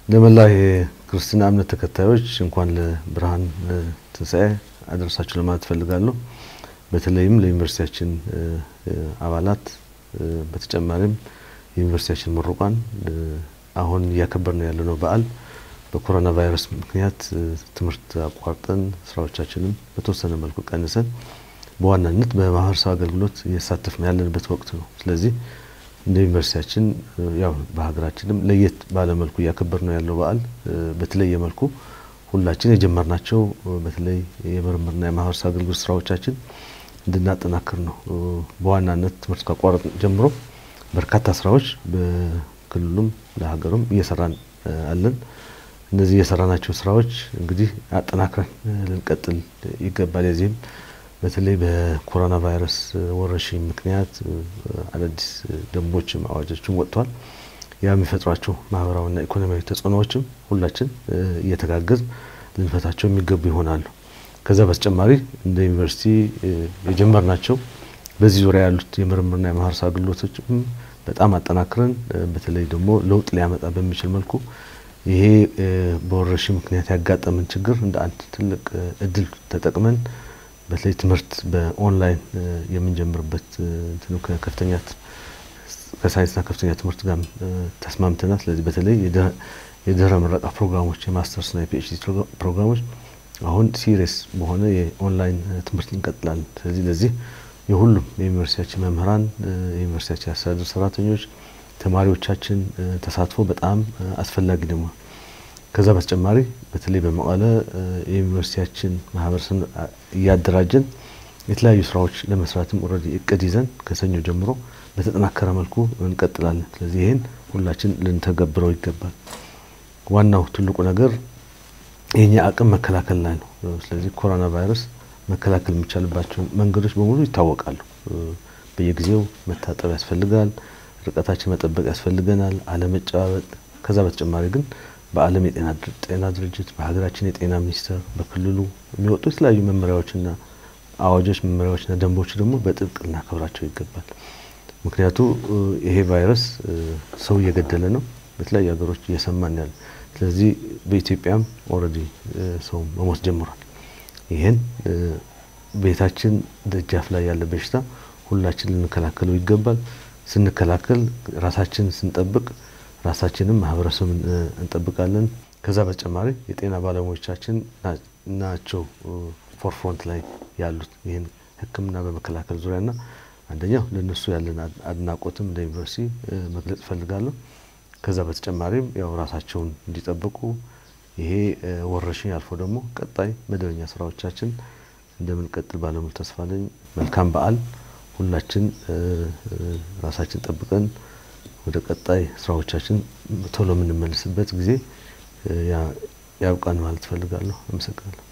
ለመላ የክርስትና እምነት ተከታዮች እንኳን ለብርሃን ትንሣኤ አደረሳችሁ ለማለት እፈልጋለሁ። በተለይም ለዩኒቨርሲቲያችን አባላት በተጨማሪም የዩኒቨርሲቲያችን ምሩቃን አሁን እያከበርን ያለነው በዓል በኮሮና ቫይረስ ምክንያት ትምህርት አቋርጠን ስራዎቻችንም በተወሰነ መልኩ ቀንሰን በዋናነት በማህበረሰብ አገልግሎት እየተሳተፍን ያለንበት ወቅት ነው። ስለዚህ እንደ ዩኒቨርሲቲያችን ያው በሀገራችንም ለየት ባለመልኩ እያከበር ነው ያለው በዓል በተለየ መልኩ ሁላችን የጀመርናቸው በተለይ የምርምርና የማህበረሰብ አገልግሎት ስራዎቻችን እንድናጠናክር ነው። በዋናነት ትምህርት ካቋረጥ ጀምሮ በርካታ ስራዎች በክልሉም ለሀገሩም እየሰራን አለን። እነዚህ የሰራናቸው ስራዎች እንግዲህ አጠናክረን ልንቀጥል ይገባል። የዚህም በተለይ በኮሮና ቫይረስ ወረርሽኝ ምክንያት አዳዲስ ደንቦችም አዋጆችም ወጥተዋል። ያ የሚፈጥሯቸው ማህበራዊና ኢኮኖሚያዊ ተጽዕኖዎችም ሁላችን እየተጋገዝ ልንፈታቸው የሚገቡ ይሆናሉ። ከዛ በተጨማሪ እንደ ዩኒቨርሲቲ የጀመርናቸው በዚህ ዙሪያ ያሉት የምርምርና የማህበረሰብ አገልግሎቶችም በጣም አጠናክረን በተለይ ደግሞ ለውጥ ሊያመጣ በሚችል መልኩ ይሄ በወረርሽኝ ምክንያት ያጋጠምን ችግር እንደ አንድ ትልቅ እድል ተጠቅመን በተለይ ትምህርት በኦንላይን የምንጀምርበት ከፍተኛ ከሳይንስና ከፍተኛ ትምህርት ጋር ተስማምተናል። ስለዚህ በተለይ የድህረ ምረቃ ፕሮግራሞች የማስተርስና የፒኤችዲ ፕሮግራሞች አሁን ሲሪየስ በሆነ የኦንላይን ትምህርት እንቀጥላለን። ስለዚህ ለዚህ የሁሉም የዩኒቨርሲቲያችን መምህራን፣ የዩኒቨርሲቲያችን አስተዳደር ሰራተኞች፣ ተማሪዎቻችን ተሳትፎ በጣም አስፈላጊ ደግሞ ከዛ በተጨማሪ በተለይ በመቀለ የዩኒቨርሲቲያችን ማህበረሰብ እያደራጀን የተለያዩ ስራዎች ለመስራትም ኦልሬዲ እቅድ ይዘን ከሰኞ ጀምሮ በተጠናከረ መልኩ እንቀጥላለን። ስለዚህ ይህን ሁላችን ልንተገብረው ይገባል። ዋናው ትልቁ ነገር የኛ አቅም መከላከል ላይ ነው። ስለዚህ ኮሮና ቫይረስ መከላከል የሚቻልባቸው መንገዶች በሙሉ ይታወቃሉ። በየጊዜው መታጠብ ያስፈልጋል። ርቀታችን መጠበቅ ያስፈልገናል። አለመጨባበጥ። ከዛ በተጨማሪ ግን በዓለም የጤና ድርጅት፣ በሀገራችን የጤና ሚኒስቴር፣ በክልሉ የሚወጡ የተለያዩ መመሪያዎችና አዋጆች፣ መመሪያዎችና ደንቦች ደግሞ በጥብቅ ልናከብራቸው ይገባል። ምክንያቱ ይሄ ቫይረስ ሰው እየገደለ ነው። በተለያዩ ሀገሮች እየሰማን ያለ ስለዚህ በኢትዮጵያም ኦልሬዲ ሰው መሞት ጀምሯል። ይህን ቤታችን ደጃፍ ላይ ያለ በሽታ ሁላችን ልንከላከለው ይገባል። ስንከላከል ራሳችን ስንጠብቅ ራሳችንም ማህበረሰብን እንጠብቃለን። ከዛ በተጨማሪ የጤና ባለሙያዎቻችን ናቸው ፎርፍሮንት ላይ ያሉት ይህን ሕክምና በመከላከል ዙሪያና አንደኛው ለነሱ ያለን አድናቆትም እንደ ዩኒቨርሲቲ መግለጽ እፈልጋለሁ። ከዛ በተጨማሪም ያው ራሳቸውን እንዲጠብቁ ይሄ ወረርሽኝ አልፎ ደግሞ ቀጣይ መደበኛ ስራዎቻችን እንደምንቀጥል ባለሙሉ ተስፋ ነኝ። መልካም በዓል። ሁላችን ራሳችን ጠብቀን ወደ ቀጣይ ስራዎቻችን ቶሎ የምንመልስበት ጊዜ ያብቃን ማለት እፈልጋለሁ። አመሰግናለሁ።